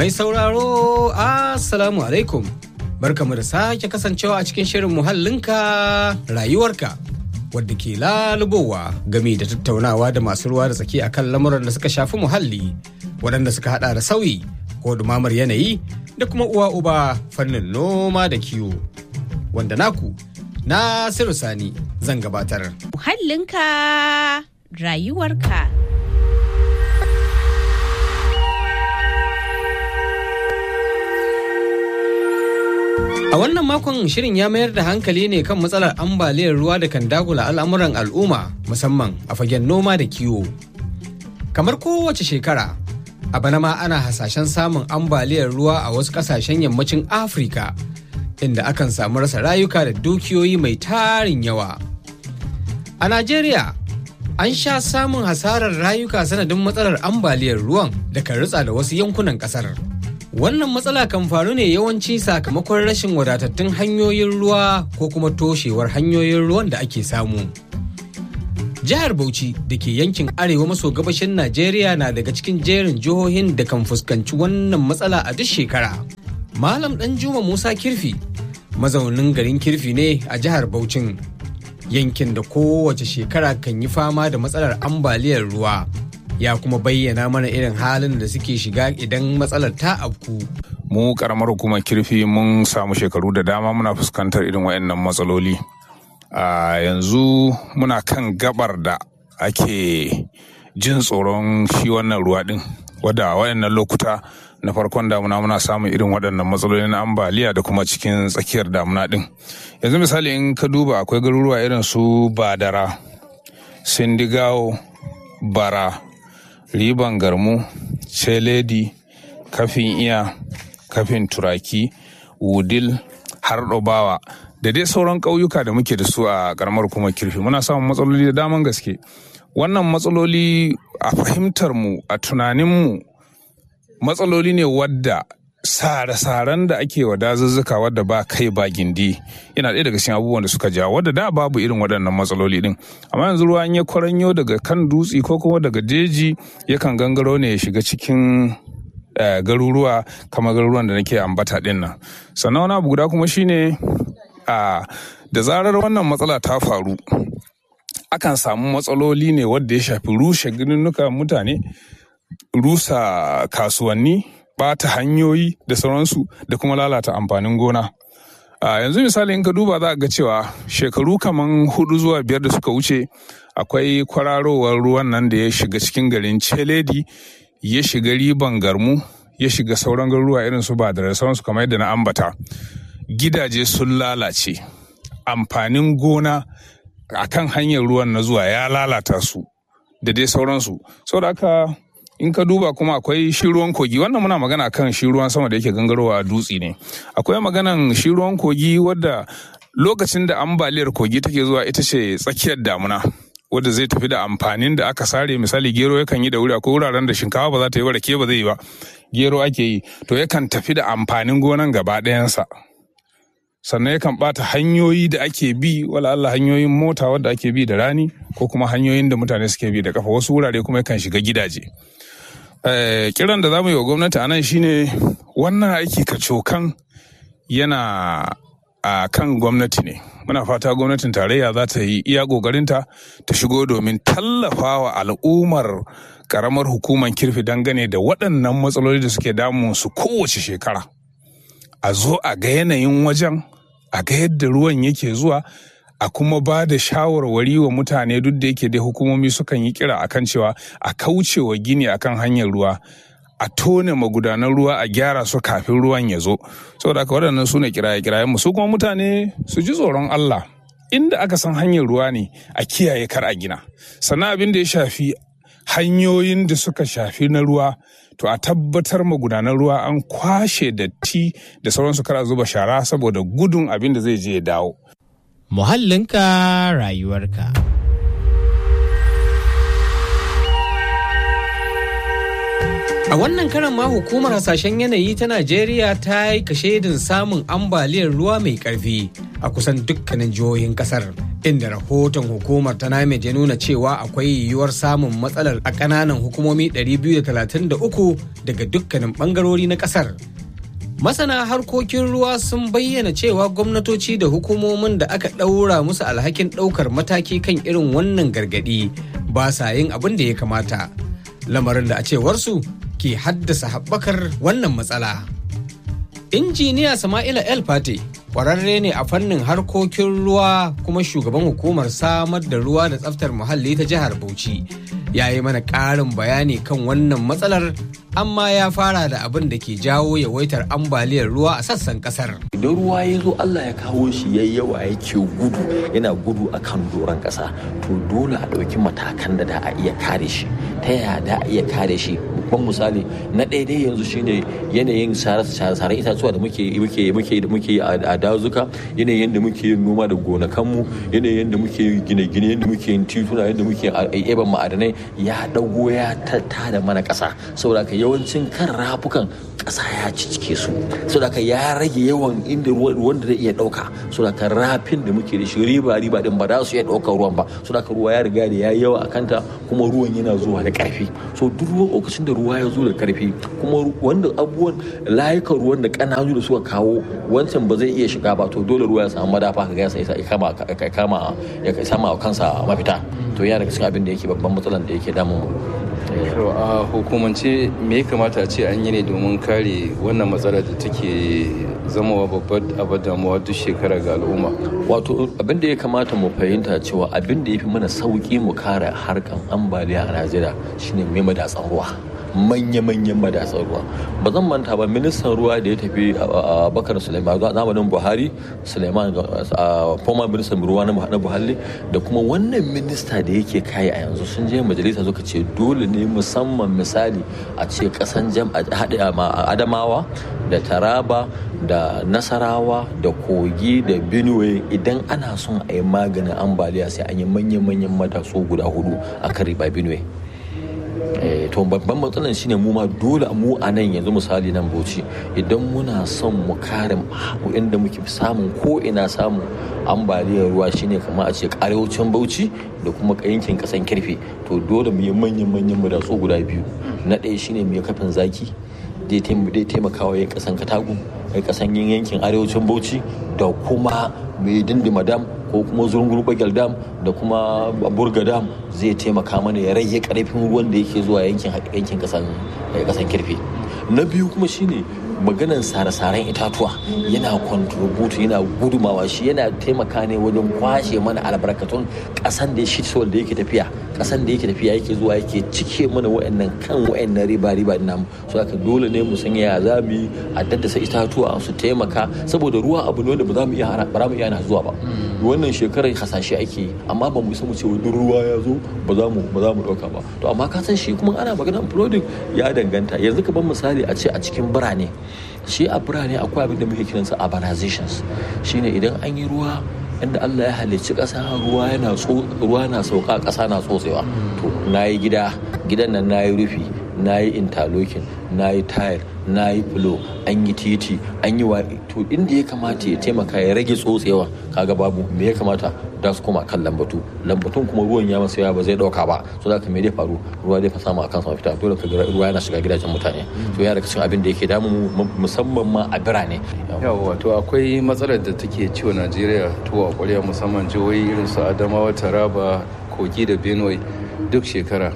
Mai sauraro, Assalamu alaikum. Barkamu da sake kasancewa a cikin shirin muhallinka rayuwarka. Wadda ke lalubowa game da tattaunawa da masu ruwa da tsaki akan lamuran da suka shafi muhalli, waɗanda suka hada da sauyi ko dumamar yanayi da kuma uwa uba fannin noma da kiwo. Wanda naku, Nasiru Sani zan gabatar. Muhallinka rayuwarka. A wannan makon shirin ya mayar da hankali ne kan matsalar ambaliyar ruwa da kan dagula al'amuran al'umma musamman a fagen noma da kiwo. Kamar kowace shekara, a bana ma ana hasashen samun ambaliyar ruwa a wasu kasashen yammacin Afirka, inda akan samu rasa rayuka da dukiyoyi mai tarin yawa. A Najeriya, an sha samun hasarar rayuka sanadin matsalar ambaliyar ruwan da kan ritsa da wasu yankunan kasar. Wannan matsala kan faru ne yawanci sakamakon rashin wadatattun hanyoyin ruwa ko kuma toshewar hanyoyin ruwan da ake samu. Jihar Bauchi da ke yankin arewa maso gabashin Najeriya na daga cikin jerin jihohin da kan fuskanci wannan matsala a duk shekara. Malam Juma Musa Kirfi, mazaunin garin Kirfi ne a jihar Bauchin, yankin da kowace shekara kan yi fama da matsalar ambaliyar ruwa. ya kuma bayyana mana irin halin da suke shiga idan matsalar ta afku. Mu karamar hukumar kirfi mun samu shekaru da dama muna fuskantar irin waɗannan matsaloli. A yanzu muna kan gabar da ake jin tsoron shi wannan ruwa ɗin. Wadda waɗannan lokuta na farkon damuna muna samun irin waɗannan matsaloli na ambaliya da kuma cikin tsakiyar damuna ɗin. Yanzu misali in ka duba akwai garuruwa irin su Badara, Sindigawo, Bara, riban garmu celedi kafin iya kafin turaki wudil har bawa da dai sauran ƙauyuka da muke da su a ƙaramar kuma kirfi muna samun matsaloli da daman gaske wannan matsaloli a fahimtar mu a tunanin mu matsaloli ne wadda sare-saren da ake wa dazuzzuka wadda ba kai ba gindi yana ɗaya daga cikin abubuwan da suka jawo wadda da babu irin waɗannan matsaloli ɗin amma yanzu ruwa ya kwaranyo daga kan dutse ko kuma daga jeji yakan gangaro ne ya shiga cikin garuruwa kamar garuruwan da nake ambata ɗin nan sannan wani abu guda kuma shine a da zarar wannan matsala ta faru akan samu matsaloli ne wadda ya shafi rushe gininnuka mutane rusa kasuwanni bata hanyoyi da sauransu da kuma lalata amfanin gona. A yanzu misali in ka duba za ga cewa shekaru kaman hudu zuwa biyar da suka wuce akwai kwararowar ruwan nan da ya shiga cikin garin Celedi ya shiga riban garmu ya shiga sauran garuruwa irin su ba da sauransu kamar yadda na ambata. Gidaje sun lalace amfanin gona a kan hanyar ruwan na zuwa ya lalata su da dai sauransu. Saboda haka in ka duba kuma akwai shi ruwan kogi wannan muna magana kan shi ruwan sama da yake gangarowa a dutse ne akwai maganan shi ruwan kogi wadda lokacin da ambaliyar kogi take zuwa ita ce tsakiyar damuna wadda zai tafi da amfanin da aka sare misali gero yakan yi da wuri akwai wuraren da shinkafa ba za ta yi ba rake ba zai yi ba gero ake yi to yakan tafi da amfanin gonan gaba ɗayansa sannan yakan bata hanyoyi da ake bi wala Allah hanyoyin mota wadda ake bi da rani ko kuma hanyoyin da mutane suke bi da kafa wasu wurare kuma yakan shiga gidaje kiran da za mu yi wa gwamnati a nan shine wannan aiki kacokan yana a kan gwamnati ne muna fata gwamnatin tarayya za ta yi iya ƙoƙarinta ta shigo domin tallafa wa al'ummar ƙaramar hukumar kirfi dangane da waɗannan matsaloli da suke damun su kowace shekara a zo a ga yanayin wajen a ga yadda ruwan yake zuwa a kuma ba da shawarwari wa mutane duk da yake dai hukumomi sukan yi kira akan cewa a kauce wa gini akan hanyar ruwa a tone magudanan ruwa a gyara su kafin ruwan ya zo saboda haka waɗannan su ne kiraye-kirayen mu su kuma mutane su ji tsoron Allah inda aka san hanyar ruwa ne a kiyaye kar a gina sannan abin da ya shafi hanyoyin da suka shafi na ruwa to a tabbatar magudanan ruwa an kwashe datti da sauransu kar a zuba shara saboda gudun abin da zai je ya dawo muhallinka rayuwarka. A wannan karan ma hukumar hasashen yanayi ta Najeriya ta yi kashedin samun ambaliyar ruwa mai karfi a kusan dukkanin jihohin kasar. Inda rahoton hukumar ta NAMED ya nuna cewa akwai yiwuwar samun matsalar a ƙananan hukumomi 233 daga dukkanin ɓangarori na kasar. Masana harkokin ruwa sun bayyana cewa gwamnatoci da hukumomin da aka ɗaura musu alhakin ɗaukar mataki kan irin wannan gargaɗi ba sa yin abin da ya kamata. Lamarin da a cewarsu ke haddasa haɓakar wannan matsala. Injiniya Sama'ila El Fate ƙwararre ne a fannin harkokin ruwa kuma shugaban hukumar samar da ruwa da tsaftar muhalli ta jihar Bauchi. Ya yi mana ƙarin bayani kan wannan matsalar amma ya fara da abin da ke jawo yawaitar ambaliyar ruwa a sassan ƙasar. idan ruwa ya zo Allah ya kawo shi ya yawa yake gudu yana gudu a kan doron ƙasa to dole a ɗauki matakan da da a iya kare shi ta yaya da a iya kare shi babban misali na ɗaya dai yanzu shine yanayin sare itatuwa da muke muke muke muke a dazuka yanayin da muke yin noma da gonakanmu yanayin da muke gine-gine yadda muke yin tituna yadda muke eban ma'adanai ya ɗago ya tada mana ƙasa saboda ka yawancin kan rafukan ƙasa ya cicike su saboda ka ya rage yawan inda ruwan da zai iya ɗauka saboda ka rafin da muke da shi riba riba din ba za su iya ɗaukar ruwan ba saboda ka ruwa ya riga da ya yawa a kanta kuma ruwan yana zuwa da ƙarfi so duk ruwan lokacin da ruwa ya zo da ƙarfi kuma wanda abubuwan layukan ruwan da ƙananu da suka kawo wancan ba zai iya shiga ba to dole ruwa ya samu madafa ka ga ya kama ya kama ya sama kansa mafita to ya daga cikin abin da yake babban matsalan da yake damun mu To a hukumance me ya kamata a ce an yi ne domin kare wannan matsalar da take zama babbar abar damuwa duk shekara ga al'umma. Wato abin da ya kamata mu fahimta cewa abin da ya fi mana sauki mu kare harkan ambaliya a Najeriya shine mai madatsan ruwa. manya-manyan madatsar ruwa ba zan manta ba ministan ruwa da ya tafi a bakar suleiman zamanin buhari suleiman former ministan ruwa na buhari da kuma wannan minista da yake kayi a yanzu sun je majalisa suka ce dole ne musamman misali a ce kasan jam adamawa da taraba da nasarawa da kogi da benue idan ana son a yi maganin ambaliya sai an yi manya-manyan matatsu guda hudu a kan riba benue to babban matsalan shine mu ma dole mu a nan yanzu misali nan bauchi idan muna son mu kare inda muke samun ko ina samun ambaliyar ruwa shine kamar a ce arewacin bauchi da kuma yankin kasan kirfe to dole mu yi manyan manyan madatsu guda biyu na ɗaya shine mu yi kafin zaki zai taimaka wa yan kasan katagu yan kasan yankin arewacin bauchi da kuma mai dindima dam ko kuma zurungur bagel dam da kuma burga dam zai taimaka mana ya rage karfin ruwan da yake zuwa yankin yankin kasan kasan kirfe na biyu kuma shine maganan sare-saren itatuwa yana contribute yana gudumawa shi yana taimaka ne wajen kwashe mana albarkatun kasan da shi da yake tafiya kasan da yake tafiya yake zuwa yake cike mana wa'annan kan wa'annan riba riba din namu so haka dole ne mu san ya za mu yi a daddasa itatuwa su taimaka saboda ruwa abu ne da ba za mu iya ba mu iya zuwa ba wannan shekarar hasashe ake yi amma ba mu isa mu ce duk ruwa ya zo ba za mu ba za mu dauka ba to amma ka san shi kuma ana magana flooding ya danganta yanzu ka ban misali a ce a cikin birane shi a birane akwai abin da muke kiransa urbanizations shine idan an yi ruwa inda Allah ya halicci ƙasa ruwa yana ruwa na sauka ƙasa na tsotsewa to na yi gida gidan nan na yi rufi na yi interlocking na yi tile na yi fulo an yi titi an yi wa to inda ya kamata ya taimaka ya rage tsotsewa kaga babu me ya kamata da su koma kan lambatu lambatun kuma ruwan ya masa yawa ba zai dauka ba so da me zai faru ruwa zai fa samu akan sama fita dole ka ga ruwa yana shiga gidajen mutane to ya daga cikin abin da yake damu musamman ma a birane yawa to akwai matsalar da take ciwo Najeriya to a ƙwarya musamman jihohi irin su Adamawa Taraba Kogi da Benue duk shekara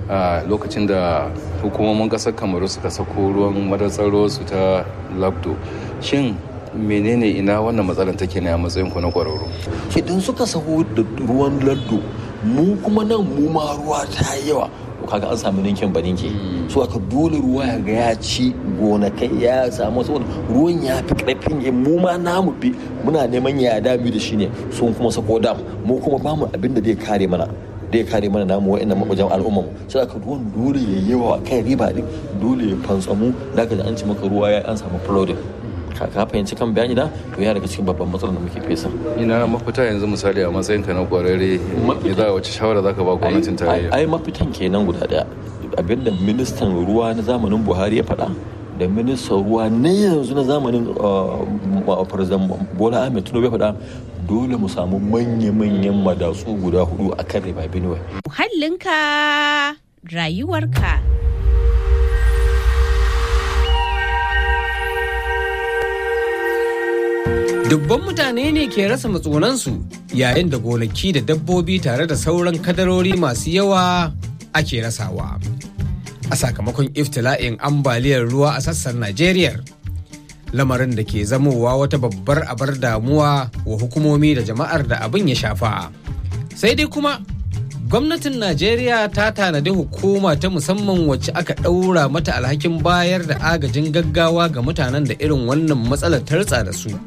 a lokacin da hukumomin ƙasar kamaru suka sako ruwan madatsar su ta labdo shin menene ina wannan matsalar take ne a matsayin ku na kwararru idan suka saho da ruwan laddo mu kuma nan mu ma ruwa ta yawa kaga an samu ninkin ba ninki so aka dole ruwa ya ga ya ci gonakai ya samu saboda ruwan ya fi karfin ya mu ma namu bi muna neman ya dami da shi ne sun kuma sako dam mu kuma bamu abin da zai kare mana da ya kare mana namu wa'annan mabajan al'umma mu sai aka ruwan dole ya yawa kai riba din dole ya fantsamu da ka an ci maka ruwa ya an samu flooding ka fahimci kan bayani na to ya daga cikin babban matsalar da muke fesa ina mafita yanzu misali a matsayin ka na kwararre ne za a wace shawara zaka ba gwamnatin tarayya ai mafitan kenan guda daya abinda ministan ruwa na zamanin buhari ya faɗa da ministan ruwa na yanzu na zamanin president bola ahmed tinubu ya faɗa dole mu samu manya-manyan madatsu guda hudu a kan riba benue Muhallinka rayuwarka. Dubban mutane ne ke rasa matsunansu yayin da gonaki da dabbobi tare da sauran kadarori masu yawa ake rasawa. A sakamakon iftila'in ambaliyar ruwa a sassan Najeriya. Lamarin da ke zamowa wata babbar abar damuwa wa hukumomi da jama'ar da abin ya shafa. Sai dai kuma gwamnatin Najeriya ta tanadi hukuma ta musamman wacce aka ɗaura mata alhakin bayar da agajin gaggawa ga mutanen da irin wannan matsalar tartsa da su.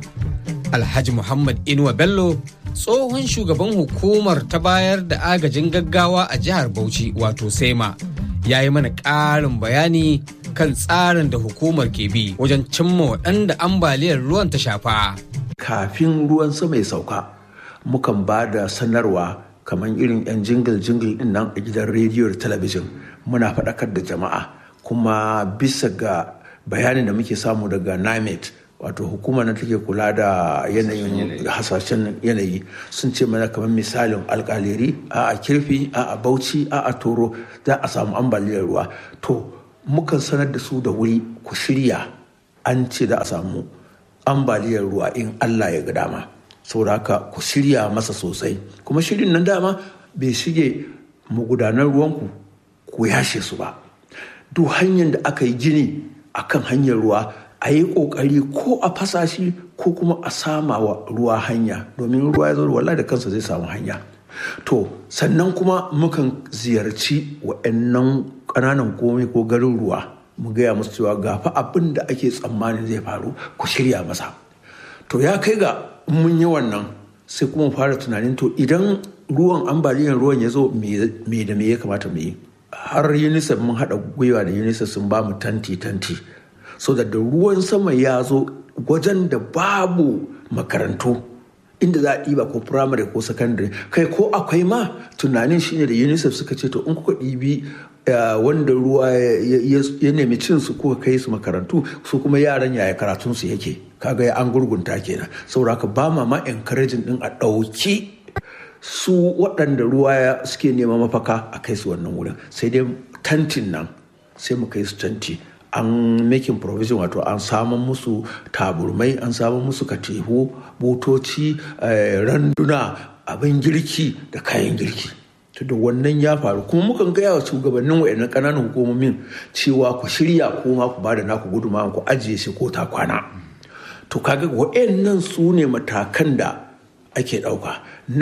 Alhaji Muhammad Inuwa Bello tsohon shugaban hukumar ta bayar da agajin gaggawa a jihar Bauchi wato Sema ya yi mana ƙarin bayani kan tsarin da hukumar ke bi wajen cimma waɗanda ambaliyar ruwan ta shafa. Kafin ruwan sama ya sauka, mukan ba da sanarwa kamar irin 'yan jingil-jingil din nan a gidan rediyo da talabijin muna faɗakar da jama'a kuma bisa ga bayanin da muke samu daga NIMET wato hukumar da take kula da yanayin hasashen yanayi sun ce mana kamar misalin alkaleri a a kirfi a a bauchi a a toro za a samu ambaliyar ruwa to mukan sanar da su da wuri ku shirya an ce za a samu ambaliyar ruwa in allah ya ga dama saboda haka ku shirya masa sosai kuma shirin nan dama bai shige magudanar ruwanku ku yashe su ba duk hanyar da aka yi gini akan hanyar ruwa a yi ƙoƙari ko a fasa shi ko kuma a sama wa ruwa hanya domin ruwa ya zo wallahi da kansa zai samu hanya to sannan kuma mukan ziyarci wa'annan ƙananan komai ko garin ruwa mu gaya musu cewa ga fa abin da ake tsammanin zai faru ku shirya masa to ya kai ga mun yi wannan sai kuma fara tunanin to idan ruwan ambaliyar ruwan ya zo me da me ya kamata mu yi har unicef mun haɗa gwiwa da unicef sun ba mu tanti tanti so da ruwan sama ya zo wajen da babu makarantu inda za a ɗiba ko firamare ko sakandare kai ko akwai ma tunanin shine da unicef suka ce to in kuka ɗibi wanda ruwa ya nemi cin su kuka kai su makarantu su kuma yaran yaya karatun su yake kaga ya an gurgunta kenan saboda haka ba ma ma encouraging din a ɗauki su waɗanda ruwa suke nema mafaka a kai su wannan wurin sai dai tantin nan sai mu kai su tanti an making provision wato an samun musu taburmai an samun musu katihu butoci randuna abin girki da kayan girki to da wannan ya faru kuma mukan gaya wa shugabannin wayannan ƙananan hukumomin cewa ku shirya kuma ku bada naku gudunmawa ku ajiye shi ko ta kwana to kaga wayannan su ne matakan da ake ɗauka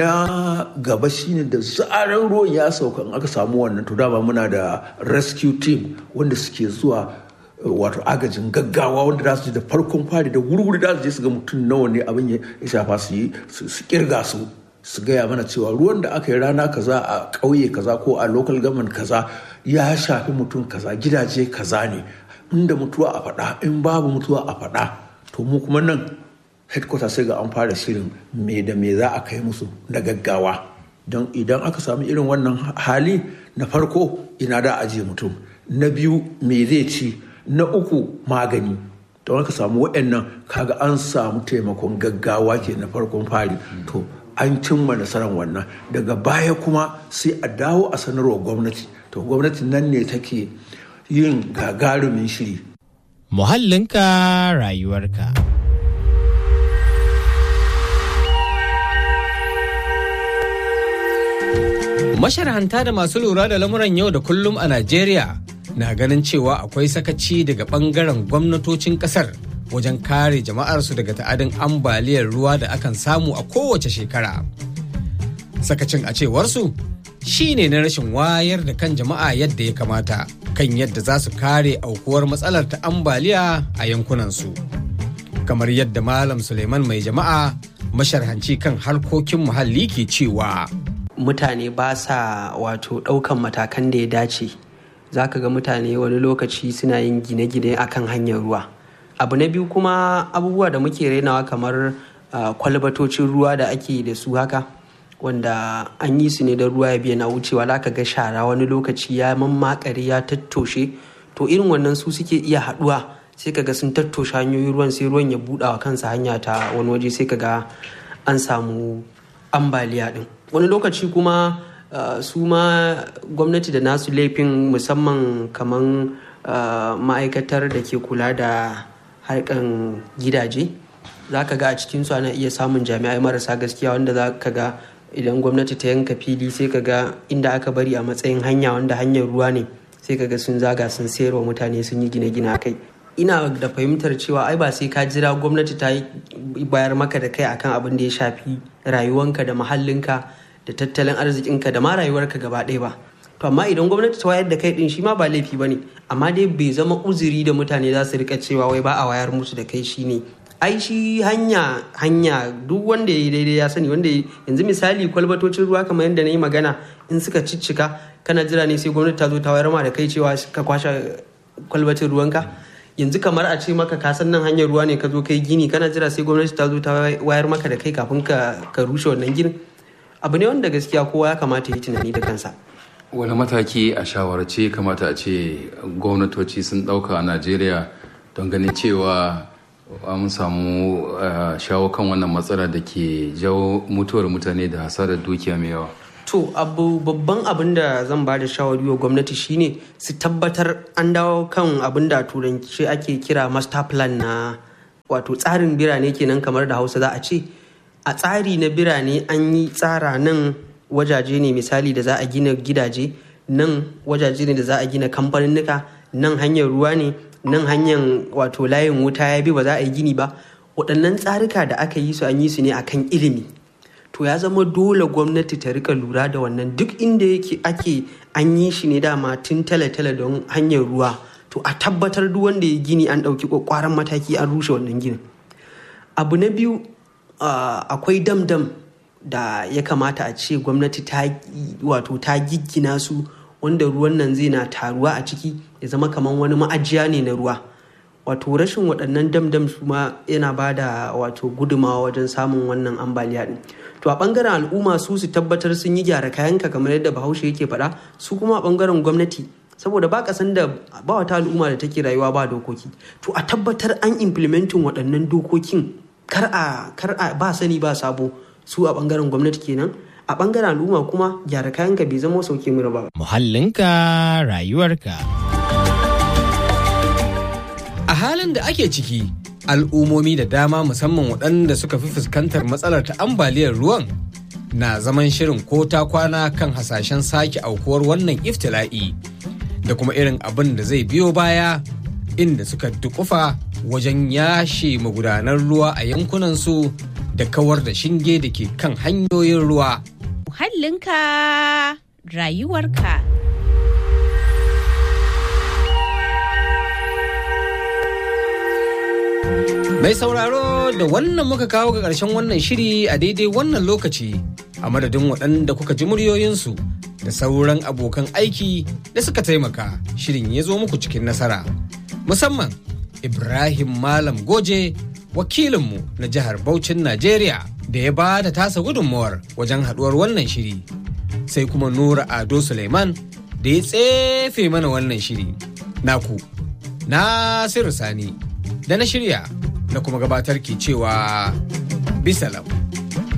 na gaba shine da zarar ruwan ya sauka in aka samu wannan to dama muna da rescue team wanda suke zuwa wato agajin gaggawa wanda za su ji da farkon fari da wurwuri za su je su ga mutum nawa ne abin ya shafa su yi su kirga su su gaya mana cewa ruwan da aka yi rana kaza a ƙauye kaza ko a local government kaza ya shafi mutum kaza gidaje kaza ne inda mutuwa a faɗa in babu mutuwa a faɗa to mu kuma nan headquarter sai ga an fara shirin me da me za a kai musu na gaggawa don idan aka samu irin wannan hali na farko ina da ajiye mutum na biyu me zai ci na uku magani don aka samu waɗannan kaga an samu taimakon gaggawa ke na farkon fari to an cimma nasarar wannan daga baya kuma sai a dawo a sanarwa gwamnati to gwamnati nan ne take yin gagarumin shiri muhallinka rayuwarka masharhanta da masu lura da lamuran yau da kullum a najeriya na ganin cewa akwai sakaci daga bangaren gwamnatocin kasar wajen kare jama'arsu daga ta'adin ambaliyar ruwa da akan samu a kowace shekara. Sakacin a cewarsu shine na rashin wayar da kan jama'a yadda ya kamata kan yadda za su kare aukuwar matsalar ta ambaliya a yankunansu. Kamar yadda Malam Suleiman mai jama'a masharhanci kan harkokin muhalli ke cewa. Mutane ba sa wato ɗaukan matakan da ya dace. za ka ga mutane wani lokaci suna yin gine-gine akan hanyar ruwa abu na biyu kuma abubuwa da muke rainawa kamar kwalbatocin ruwa da ake da su haka wanda an yi su ne don ruwa ya biya na wucewa za ka ga shara wani lokaci ya mammakare ya tattoshe to irin wannan su suke iya haɗuwa sai ka ga sun tattoshe hanyoyin ruwan sai ruwan ya buɗa wa kansa hanya ta wani waje sai ka ga an samu ambaliya ɗin wani lokaci kuma uh, su ma gwamnati da nasu laifin musamman kaman uh, ma'aikatar da ke kula da harkan gidaje za ka ga a cikinsu ana iya samun jami'ai marasa gaskiya wanda za ka ga idan gwamnati ta yanka fili sai ka ga inda aka bari a matsayin hanya wanda hanyar ruwa ne sai ka ga sun zaga sun sayarwa mutane sun yi gine-gine kai ina da fahimtar cewa ai ba sai ka jira gwamnati ta bayar maka da kai akan abin da ya shafi rayuwanka da muhallinka da tattalin arzikinka da ma rayuwarka gaba ɗaya ba to amma idan gwamnati ta wayar da kai din shi ma ba laifi bane amma dai bai zama uzuri da mutane za su rika cewa wai ba a wayar musu da kai shine ai shi hanya hanya duk wanda ya yi daidai ya sani wanda yanzu misali kwalbatocin ruwa kamar yadda na yi magana in suka ciccika kana jira ne sai gwamnati ta zo ta wayar ma da kai cewa ka kwashe kwalbatin ruwanka yanzu kamar a ce maka ka san nan hanyar ruwa ne ka zo kai gini kana jira sai gwamnati ta zo ta wayar maka da kai kafin ka rushe wannan ginin abu ne wanda gaskiya kowa ya kamata yi tunani da kansa wani mataki a shawarce kamata a ce gwamnatoci sun ɗauka a najeriya don ganin cewa mun samu shawo kan wannan matsala da ke jawo mutuwar mutane da hasarar dukiya mai yawa to abu babban abin da zan ba da shawari wa gwamnati shine su tabbatar an dawo kan abin da turanci ake kira master plan na wato tsarin birane kenan kamar da hausa za a ce a tsari na birane an yi tsara nan wajaje ne misali da za a gina gidaje nan wajaje ne da za a gina kamfaninnika nan hanyar ruwa ne nan hanyar wato layin wuta ya bi ba za a yi gini ba waɗannan tsarika da aka yi su an yi su ne akan ilimi to ya zama dole gwamnati ta rika lura da wannan duk inda yake ake an yi shi ne dama tun tale-tale don hanyar ruwa to a tabbatar duk wanda ya gini an ɗauki ƙwaƙwaran mataki an rushe wannan ginin abu na biyu akwai dam-dam da ya kamata a ce gwamnati ta wato ta giggina su wanda ruwan nan zai na taruwa a ciki ya zama kamar wani ma'ajiya ne na ruwa wato rashin waɗannan dam-dam su ma yana ba da wato gudumawa wajen samun wannan ambaliya ɗin to a ɓangaren al'umma su su tabbatar sun yi gyara kayanka kamar yadda bahaushe yake faɗa su kuma a ɓangaren gwamnati saboda ba kasan da ba wata al'umma da take rayuwa ba dokoki to a tabbatar an implementin waɗannan dokokin kar a kar a ba sani ba sabo su a ɓangaren gwamnati kenan a ɓangaren al'umma kuma gyara kayanka bai zama sauke mura ba Muhallinka rayuwarka. A halin da ake ciki, al'ummomi da dama musamman waɗanda suka fi fuskantar matsalar ta ambaliyar ruwan na zaman shirin ko ta kwana kan hasashen sake aukuwar wannan iftila'i da kuma irin abin da zai biyo baya inda suka dukufa wajen yashe magudanar ruwa a yankunansu da kawar da shinge da ke kan hanyoyin ruwa. Muhallinka rayuwarka. Mai sauraro da wannan muka kawo ga ƙarshen wannan shiri a daidai wannan lokaci a madadin waɗanda kuka ji muryoyinsu da sauran abokan aiki da suka taimaka shirin ya zo muku cikin nasara. Musamman Ibrahim Malam Goje wakilinmu na jihar Bauchin Najeriya da ya ba da tasa gudunmawar wajen haɗuwar wannan shiri. Sai kuma Nura Ado Suleiman da ya tsefe mana wannan shiri. Naku, Nasiru Sani, da na shirya na kuma gabatar ke cewa bisalam.